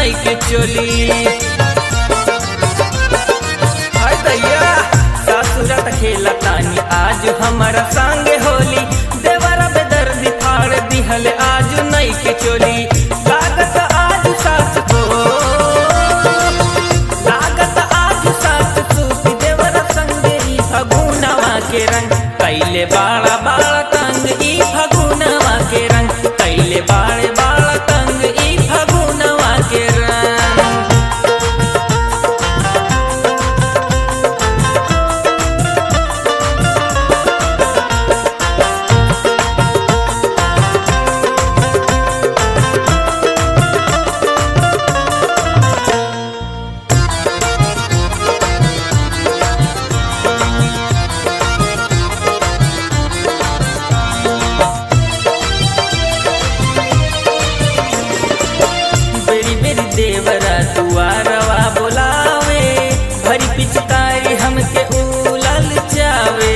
नई के चोली हाय दैया सासुरत खेला तानी आज हमारा संगे होली देवरा बेदर्दी फाड़ दिहल आज नई के चोली लागत आज सास को लागत आज सास सूती देवरा संगे ई फगुनवा के रंग कैले बाड़ा बाड़ा तंग ई फगुनवा के रंग कैले बाड़े बाड़ा तंग ई फगुनवा के रंग बेरी बेरी देवरा दुआरवा बोलावे भरी पिचकारी हमके उलल जावे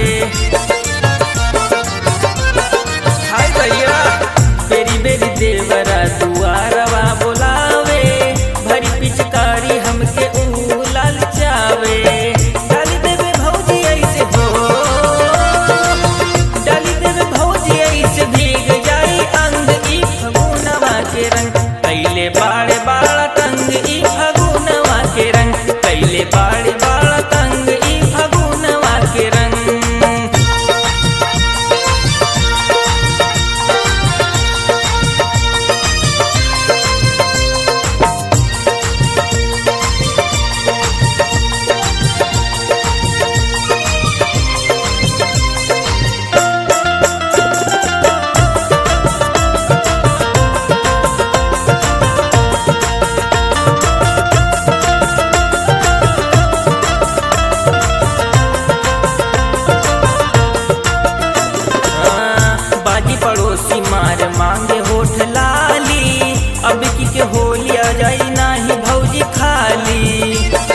हाय भैया बेरी बेरी देवरा दुआरवा बोलावे भरी पिचकारी हमके उलल जावे डाली देवे भौजी ऐसे हो डाली देवे भौजी ऐसे भीग जाई अंग ई फगुनवा के रंग कैले बाड़े बाड़ा तंग ई फगुनवा के रंग कैले बाड़े बाड़ा तंग ई फगुनवा के रंग हाँ, बाजी पड़ोसी मार मांगे होठ लाली अब की के होली आ जाई नाही भौजी खाली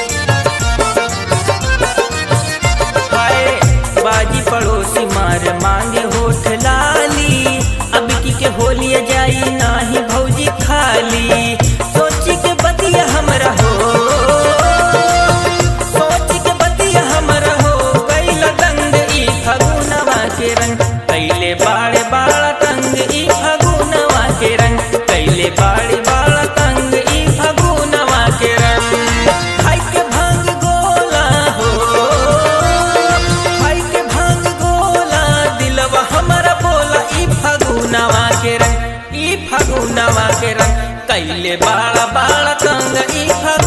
हाय बाजी पड़ोसी मार मांगे होठ लाली अब की के होली आ जाई नाही भौजी खाली सोची के बतिया हमरा हो सोच के बतिया हमरा हो कैला दंग ई फगुनवा के रंग कैले बाड़े बाड़ा तंग ई फगुनवा के रंग कैले बाड़े बाड़ा तंग ई फगुनवा के रंग खाई के भांग गोला हो खाई के भांग गोला दिलवा हमरा बोला ई फगुनवा के रंग ई फगुनवा के रंग कैले बाड़ा बाड़ा तंग ई फगुनवा